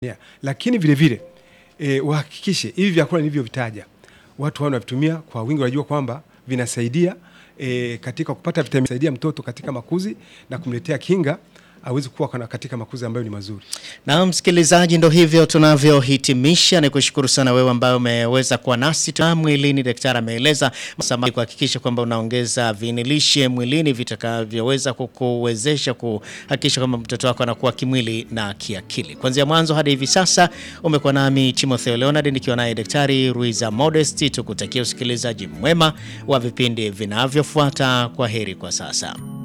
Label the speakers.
Speaker 1: Yeah. Lakini vile vile e, wahakikishe hivi vyakula nilivyovitaja watu wao wanavitumia kwa wingi, wanajua kwamba vinasaidia e, katika kupata vitamini, saidia mtoto katika makuzi na kumletea kinga awezi kuwa kana katika makuzi ambayo ni mazuri.
Speaker 2: Na msikilizaji, ndo hivyo tunavyohitimisha. Ni kushukuru sana wewe ambaye umeweza kuwa nasi tu mwilini. Daktari ameeleza samaki kuhakikisha kwamba unaongeza vinilishe mwilini vitakavyoweza kukuwezesha kuhakikisha kwamba mtoto wako anakuwa kimwili na kiakili. Kuanzia mwanzo hadi hivi sasa umekuwa nami Timotheo Leonard nikiwa naye Daktari Ruiza Modest, tukutakia usikilizaji mwema wa vipindi vinavyofuata. Kwa heri kwa sasa.